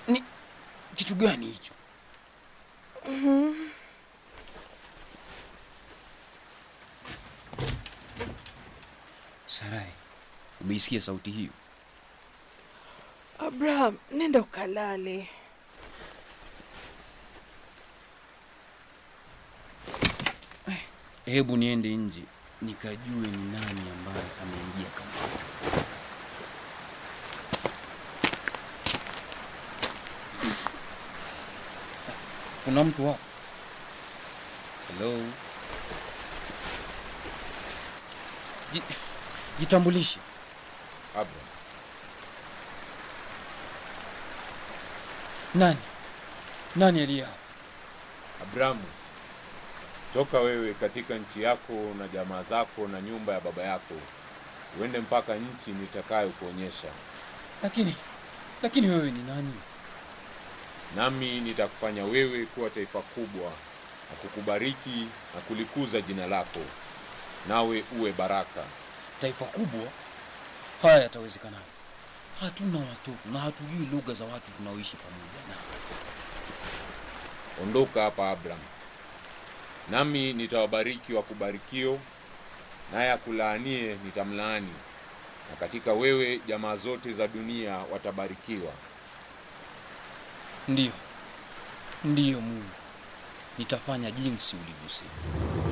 Ni kitu gani hicho? Sarai, umeisikia sauti hiyo? Abraham, nenda ukalale. Hebu niende nje nikajue ni nani ambaye ameingia kama. Kuna mtu hapo? Hello? Ji, jitambulishe. Abraham, Nani? Nani aliye hapa? Abrahamu, toka wewe katika nchi yako na jamaa zako na nyumba ya baba yako, uende mpaka nchi nitakayokuonyesha, Lakini lakini wewe ni nani? nami nitakufanya wewe kuwa taifa kubwa na kukubariki na kulikuza jina lako, nawe uwe baraka. Taifa kubwa? Haya yatawezekana. Hatuna watoto na hatujui lugha za watu tunaoishi pamoja nao. Ondoka hapa Abraham, nami nitawabariki wakubarikio, naye akulaanie nitamlaani, na katika wewe jamaa zote za dunia watabarikiwa. Ndiyo, ndiyo Mungu, nitafanya jinsi ulivyosema.